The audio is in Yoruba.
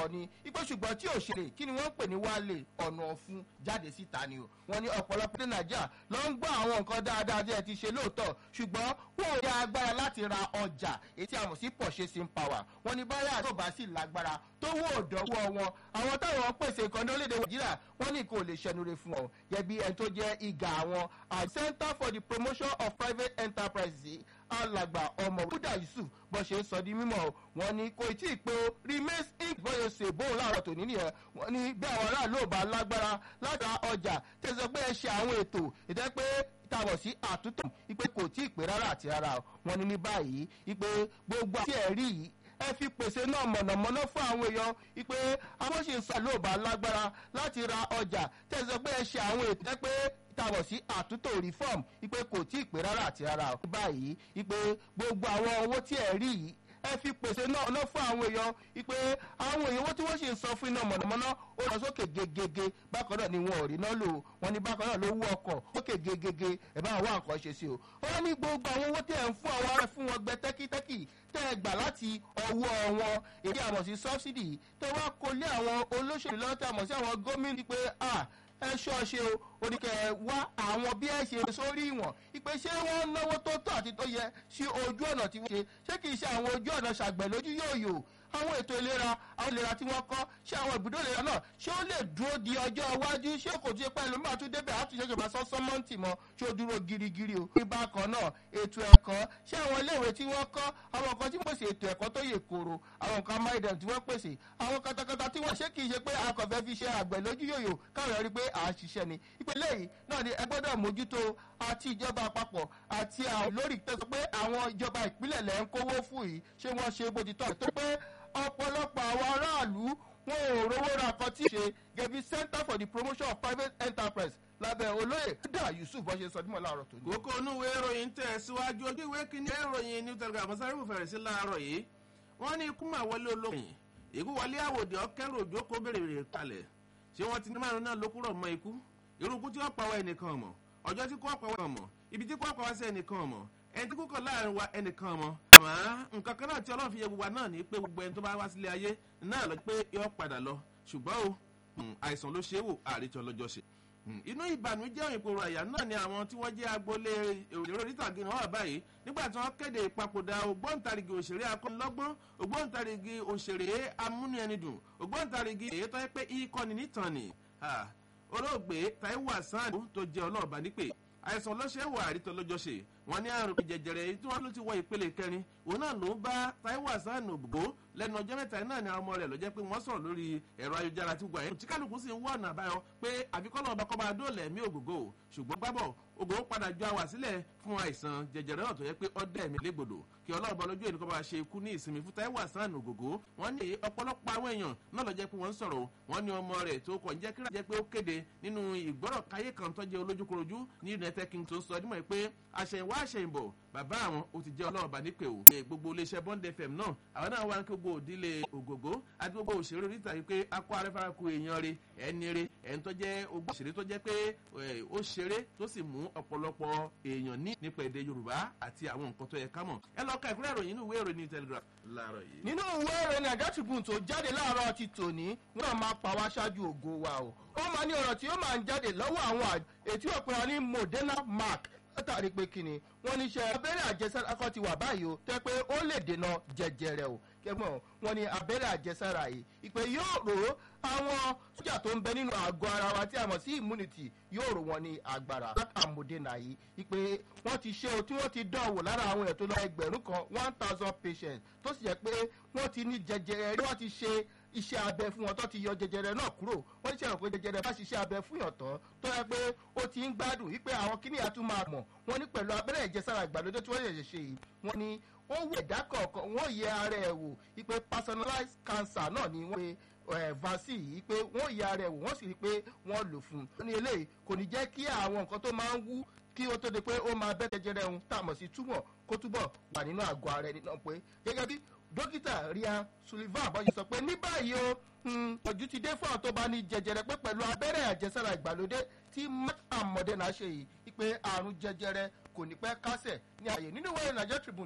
sọ̀rọ̀ ni ipò ṣùgbọ́n tí ò ṣeré kí ni wọ́n ń pè ní wálé ọ̀nà ọ̀fun jáde síta ni o wọ́n ní ọ̀pọ̀lọpọ̀ ní nàìjíríà ló ń gbọ́ àwọn nǹkan dáadáa tí ẹ ti ṣe lóòótọ́ ṣùgbọ́n wọn ò ní agbára láti ra ọjà èyí tí a mọ̀ sí purchasing power wọ́n ní báyà tó bá sì lágbára tó wó òdòwò wọn àwọn táwọn pèsè nǹkan ní orílẹ̀-èdè nàìjíríà wọ́n ní kò lè ṣẹnure fún ọ gẹ́bí ẹni tó jẹ́ ìgà àwọn center for the promotion of private enterprises alàgbà ọmọ buda yusuf bó ṣe ń sọ di mímọ wọn ni kò tí ì pé o remains inc bóyá ṣe bóun láàárọ tòní nìyẹn wọn ni bí àwọn aráàlú ò bá lágbára láti ra ọjà tẹsán pé ẹ ṣe àwọn ètò ìtẹ́ pé tàbọ̀ sí àtúntò ipe kò tí ì pé rárá àti rárá wọn ni ní báyìí ipe gbogbo àti ẹ̀rí yìí ẹ fi pèsè náà mọ̀nàmọ́ná fún àwọn èèyàn ipe àwọn ṣì ń sọ lóòbá lágbára láti ra ọjà tẹsán pé ẹ ṣe àwọn ètò ìtẹ́ pé tàbọ̀ sí àtúntò reform ipe kò tí ì pé rárá àti rárá o. báyìí ipe gbogbo àwọn owó tí ẹ rí yìí ẹ fi pèsè náà ná fún àwọn èèyàn ipe àwọn èèyàn owó tí wọ́n sì ń san fún iná mọ̀nàmọ́ná ó lọ sókè gegege bákan náà ni wọn ò rí náà lò wọn ní bákan náà ló wú ọkọ̀ sókè gegege ẹ̀ bá wà nǹkan ṣe sí o. wọ́n ní gbogbo àwọn owó tẹ̀ ń fún àwọn ará fún wọn gbẹ tẹ́kítẹ́kì tẹ́ ẹ gbà láti ọwọ́ wọn èyí àmọ̀ sí sọ́bsidì tó wá kó lé àwọn olóṣèlú lọ́wọ́ tí a mọ̀ sí àwọn gómìnà pé ah ẹ ṣọ́ọ̀ṣe o oníkẹ́ wá àwọn bí ẹ ṣe sórí ìwọ̀n ìpè ṣé wọ́n náwó tó tọ́ àti tó yẹ sí ojú ọ̀nà tí wọ́n ṣe ṣé kì í ṣe àwọn ojú ọ̀nà ṣàgbẹ̀ lójú yóò yò àwọn ètò ìlera àwọn ìlera tí wọ́n kọ́ ṣé àwọn ibùdó ìlera náà ṣé ó lè dúró di ọjọ́ iwájú ṣé kò tí ì pẹ́ lómi àtúndé bẹ́ẹ̀ àtúnṣe ìjọba sọ sọ́mọ́ǹtì mọ́ ṣé ó dúró girigiri o. nígbà kan náà ètò ẹ̀kọ́ ṣé àwọn iléèwé tí wọ́n kọ́ àwọn nǹkan tí pèsè ètò ẹ̀kọ́ tó yè koro àwọn nǹkan amáyédẹrùn tí wọ́n pèsè àwọn katakata tí wọ́n ṣé kì í ṣe pé akọ̀fẹ́ fi ṣe àgbẹ̀ lójú yòyò káwọn rí pé à ń ṣiṣẹ́ ni. ìpínlẹ̀ yìí náà ni ẹ gbọ́dọ̀ mójútó àti ìjọba àpapọ̀ àti àwọn lórí tẹ̀sán pé àwọn ìjọba ìpínlẹ̀ lẹ́ ń kówó fún yìí ṣé wọ́n ṣe bó ti tọ́ tó pé ọ̀pọ̀lọpọ̀ àwọn aráàlú wọn ò rówó ra kan tí ṣe gẹ̀bí center for the promotion of private enterprise lábẹ́ olóyè dá yusuf bọ́ ṣe sọ dímọ̀ láàárọ̀ tó ní. kókó inú ìwé ìròyìn tẹ̀ síwájú ojú ìwé kìíní ìròyìn new telegraph sáré fẹ̀rẹ̀ sí láàárọ̀ yìí wọ́n ní ikú máa wọlé olóyìn ikú wọlé àwòdì ọ̀kẹ́rù òjò kó bèrè rè kalẹ̀ ṣé wọ́n ti ní márùn náà ló kúrò mọ́ ikú irúkú tí wọ́n pa wá ẹnìkan mọ̀ ọjọ́ tí kò pa wá mọ̀ ibi tí kò pa wá sí ẹnìkan mọ̀ ẹni tí kúkọ láàrin wa ẹnìkan mọ. àmọ́ nǹkan kan náà tí ọlọ́run fi yẹ gbogbo wa náà ní pé gbogbo ẹni tó bá wá sílé ayé náà lọ pé yọ padà lọ ṣùgbọ́n o àìsàn ló ṣe é wò àrètí ọlọ́jọ́ ṣe. inú ìbànújẹ́ ìpòrò àyà náà ni àwọn tí wọ́n jẹ́ agboolé èrò onítàgé náà wà báyìí nígbà tí wọ́n kéde ìpapòdà ògbóǹtarìgì òṣèré akọ́nilọ́gbọ́n ògbóǹtarìgì òṣèré amúnúẹnidùn ògbóǹtarìgì èyí tó yẹ pé ìkọ́ni nítàn ni olóògbé taiwo hasan tó jẹ́ ọlọ́ọ̀bá nípè àìsàn ọlọ́ṣẹ́ wà àrítọ́ lọ́jọ́ ṣe wọn ní àrùn jẹjẹrẹ tí wọn ló ti wọ ìpele kẹrin òun náà ló ń bá taiwo hasan ògbó lẹnu ọjọ́ mẹ́ta náà ni àwọn ọmọ rẹ̀ ló jẹ́ pé wọ́n sọ̀rọ̀ lórí ẹ̀rọ ayélujára tí gbogbo àyẹ̀wò tí kálukú sì ń wọ̀ ọ̀nà àbáyọ pé àfikọ́nà ọba kọ́ba dóòlẹ̀ mí ògògó ṣùgbọ́n gbábọ̀ ògò padà jọ àwà sílẹ̀ fún àìsàn jẹjẹrẹ náà tó yẹ pé ọdẹ ẹ̀mí légbodò kí ọlọ́run bá lójú ẹni kọ́ bá ṣe ikú ní ìsinmi fún taiwo hasan ògògó wọ́n ní ọ̀pọ̀lọpọ̀ àwọn èèyàn náà lọ jẹ́ pé wọ́n ń sọ̀rọ̀ wọ́n ní ọmọ rẹ̀ tó kọ̀ ń jẹ́ kíra jẹ́ pé ó kéde nínú ìgbọ́rọ̀ káyé kan tó jẹ́ olójúkorojú ní united kingdom tó sọ dímọ̀ pé àṣẹ̀yìnwá àṣẹ̀yìnbọ̀ bàbá àwọn ó ti jẹ́ ọlọ́run bá nípè o. gbogbo iléeṣẹ́ bond fm náà àwọn náà wá ní gbogbo òdílé ògògó àti gbogbo òṣèré oríta yìí pé akọ arẹ́fara ku èèyàn re ẹni re ẹni tó jẹ́ ogbó òṣèré tó jẹ́ pé ó ṣeré tó sì mú ọ̀pọ̀lọpọ̀ èèyàn ní nípa èdè yorùbá àti àwọn nǹkan tó yẹ ká mọ̀. ẹ lọ ka ìkúrẹ́ ìròyìn nínú ìwé ìròyìn telegraph láàárọ̀ yìí. nínú ìwé ìròyìn àjọ tribune tó jáde láàárọ̀ ti tòní wọn máa pa wá ṣáájú ògo wa o ó máa ní ọ̀rọ̀ tí ó máa ń jáde lọ́wọ́ àwọn ètí ọ̀pẹ̀rẹ̀ ní moderna mark látàrí pé kíni wọn ní iṣẹ́ abẹ́rẹ́ àjẹsára kan ti wà báyìí o tẹ́ pé ó lè dènà jẹjẹrẹ o kẹgbọn wọn ní abẹ́rẹ́ àjẹsára yìí ìpè yóò rò àwọn sójà tó ń bẹ nínú àgọ́ ara wa tí a mọ̀ sí immunity yóò rò wọn ní agbára látà moderna yìí ìpè wọ́n ti ṣe o tí wọ́n ti dán wò lára àwọn èèyàn tó lọ ẹgbẹ̀rún kan one thousand patients tó sì jẹ́ pé wọ́n ti ní jẹjẹrẹ wọ́n ti ṣe iṣẹ́ abẹ fún wọn tó ti yọ jẹjẹrẹ náà kúrò wọ́n ti ṣẹ̀rọ̀ pé jẹjẹrẹ bá ṣiṣẹ́ abẹ fún yàn tán tó yẹ pé ó ti ń gbádùn wípé àwọn kíní àtún máa mọ̀ wọ́n ní pẹ̀lú abẹ́rẹ́ ìjẹsára ìgbàlódé tí wọ́n ṣẹ̀ṣẹ̀ ṣe yìí wọ́n ní wọ́n wọ ẹ̀dá kọ̀ọ̀kan wọ́n yẹ ara ẹ̀ wò wípé personalized cancer náà ni wọ́n pe vaccine yìí pé wọ́n yẹ ara ẹ̀ wò wọ́n sì rí i pé wọ́n lò fún un. wọ́n ní eléyìí kò ní jẹ́ kí àwọn nǹkan tó máa ń wú kí ó tó di pé ó máa bẹ́ jẹjẹrẹ ohun tá a mọ̀ sí túmọ̀ kó túbọ̀ wà nínú àgọ́ ara ẹni náà pé gẹ́gẹ́ bí dókítà ria sullivan àbọ̀yé sọ pé ní báyìí o ojú ti dé fún àwọn tó bá ní jẹjẹrẹ pé pẹ̀lú abẹ́rẹ́ àjẹsára ìgbàlódé tí matt and moderna ṣe yìí pé àrùn jẹjẹrẹ kò ní pẹ́ kásẹ̀ ní àyè nínú ìwé ìrìnàjò tribune